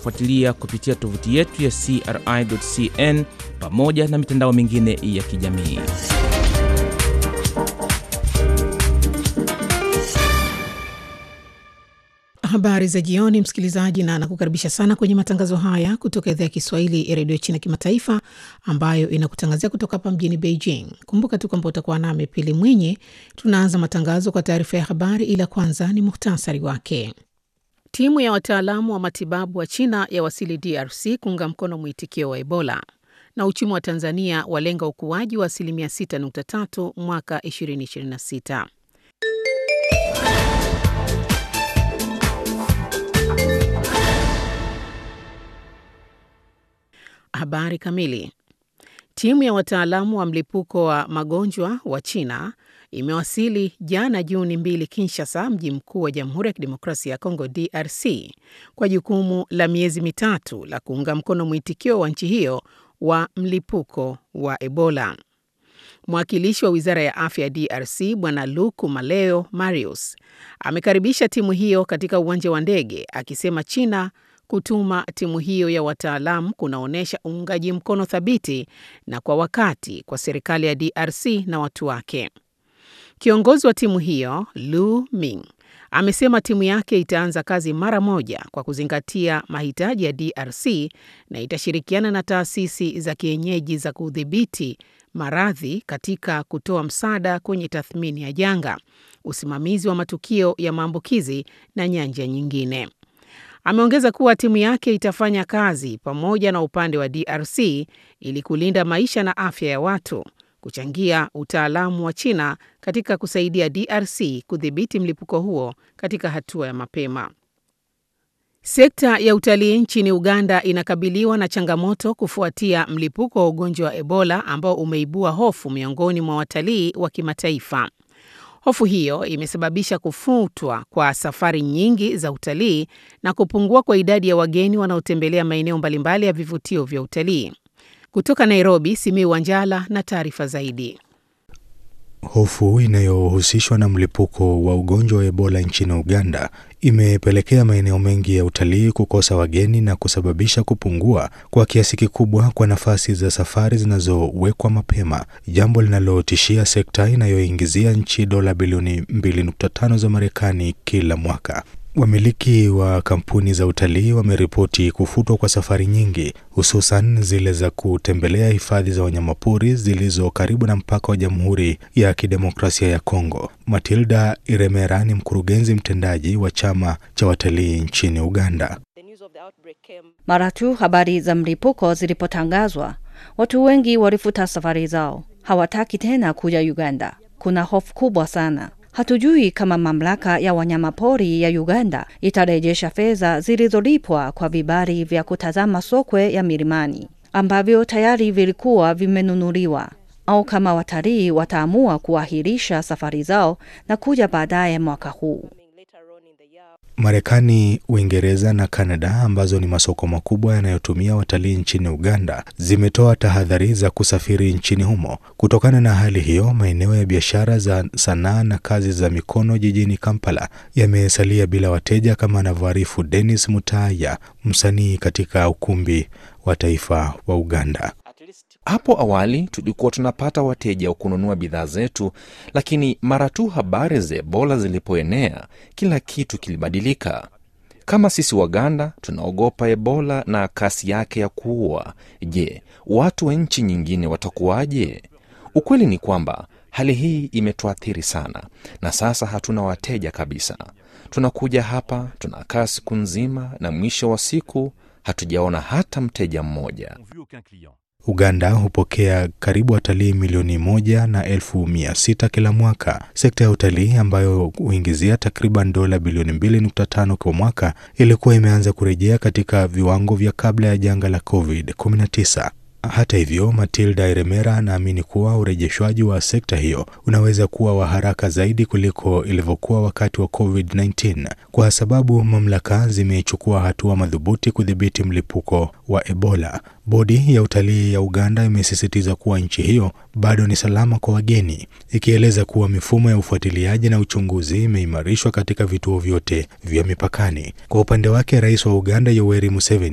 kutufuatilia kupitia tovuti yetu ya CRI.cn pamoja na mitandao mingine ya kijamii. Habari za jioni, msikilizaji, na nakukaribisha sana kwenye matangazo haya kutoka idhaa ya Kiswahili ya redio China Kimataifa, ambayo inakutangazia kutoka hapa mjini Beijing. Kumbuka tu kwamba utakuwa nami Pili Mwinyi. Tunaanza matangazo kwa taarifa ya habari, ila kwanza ni muhtasari wake. Timu ya wataalamu wa matibabu wa China yawasili DRC kuunga mkono mwitikio wa Ebola, na uchumi wa Tanzania walenga ukuaji wa asilimia 6.3 mwaka 2026. Habari kamili. Timu ya wataalamu wa mlipuko wa magonjwa wa China imewasili jana Juni mbili Kinshasa, mji mkuu wa Jamhuri ya Kidemokrasia ya Kongo DRC, kwa jukumu la miezi mitatu la kuunga mkono mwitikio wa nchi hiyo wa mlipuko wa Ebola. Mwakilishi wa wizara ya afya ya DRC Bwana Luku Maleo Marius amekaribisha timu hiyo katika uwanja wa ndege akisema China kutuma timu hiyo ya wataalamu kunaonyesha uungaji mkono thabiti na kwa wakati kwa serikali ya DRC na watu wake. Kiongozi wa timu hiyo Lu Ming amesema timu yake itaanza kazi mara moja kwa kuzingatia mahitaji ya DRC na itashirikiana na taasisi za kienyeji za kudhibiti maradhi katika kutoa msaada kwenye tathmini ya janga, usimamizi wa matukio ya maambukizi na nyanja nyingine. Ameongeza kuwa timu yake itafanya kazi pamoja na upande wa DRC ili kulinda maisha na afya ya watu, kuchangia utaalamu wa China katika kusaidia DRC kudhibiti mlipuko huo katika hatua ya mapema. Sekta ya utalii nchini Uganda inakabiliwa na changamoto kufuatia mlipuko wa ugonjwa wa Ebola ambao umeibua hofu miongoni mwa watalii wa kimataifa. Hofu hiyo imesababisha kufutwa kwa safari nyingi za utalii na kupungua kwa idadi ya wageni wanaotembelea maeneo mbalimbali ya vivutio vya utalii. Kutoka Nairobi, Simiu Wanjala na taarifa zaidi. Hofu inayohusishwa na mlipuko wa ugonjwa wa Ebola nchini Uganda imepelekea maeneo mengi ya utalii kukosa wageni na kusababisha kupungua kwa kiasi kikubwa kwa nafasi za safari zinazowekwa mapema, jambo linalotishia sekta inayoingizia nchi dola bilioni 2.5 za Marekani kila mwaka. Wamiliki wa kampuni za utalii wameripoti kufutwa kwa safari nyingi, hususan zile za kutembelea hifadhi za wanyamapori zilizo karibu na mpaka wa Jamhuri ya Kidemokrasia ya Kongo. Matilda Iremera ni mkurugenzi mtendaji wa chama cha watalii nchini Uganda. Mara tu habari za mlipuko zilipotangazwa, watu wengi walifuta safari zao, hawataki tena kuja Uganda. Kuna hofu kubwa sana. Hatujui kama mamlaka ya wanyamapori ya Uganda itarejesha fedha zilizolipwa kwa vibali vya kutazama sokwe ya milimani ambavyo tayari vilikuwa vimenunuliwa, au kama watalii wataamua kuahirisha safari zao na kuja baadaye mwaka huu. Marekani, Uingereza na Kanada ambazo ni masoko makubwa yanayotumia watalii nchini Uganda zimetoa tahadhari za kusafiri nchini humo. Kutokana na hali hiyo, maeneo ya biashara za sanaa na kazi za mikono jijini Kampala yamesalia bila wateja, kama anavyoarifu Dennis Mutaya, msanii katika ukumbi wa taifa wa Uganda. Hapo awali tulikuwa tunapata wateja wa kununua bidhaa zetu, lakini mara tu habari za Ebola zilipoenea, kila kitu kilibadilika. Kama sisi Waganda tunaogopa Ebola na kasi yake ya kuua, je, watu wa nchi nyingine watakuwaje? Ukweli ni kwamba hali hii imetuathiri sana, na sasa hatuna wateja kabisa. Tunakuja hapa, tunakaa siku nzima, na mwisho wa siku hatujaona hata mteja mmoja. Uganda hupokea karibu watalii milioni moja na elfu mia sita kila mwaka. Sekta ya utalii ambayo huingizia takriban dola bilioni 2.5 kwa mwaka ilikuwa imeanza kurejea katika viwango vya kabla ya janga la COVID-19. Hata hivyo, Matilda Iremera anaamini kuwa urejeshwaji wa sekta hiyo unaweza kuwa wa haraka zaidi kuliko ilivyokuwa wakati wa COVID-19 kwa sababu mamlaka zimechukua hatua madhubuti kudhibiti mlipuko wa Ebola. Bodi ya utalii ya Uganda imesisitiza kuwa nchi hiyo bado ni salama kwa wageni, ikieleza kuwa mifumo ya ufuatiliaji na uchunguzi imeimarishwa katika vituo vyote vya mipakani. Kwa upande wake, rais wa Uganda Yoweri Museveni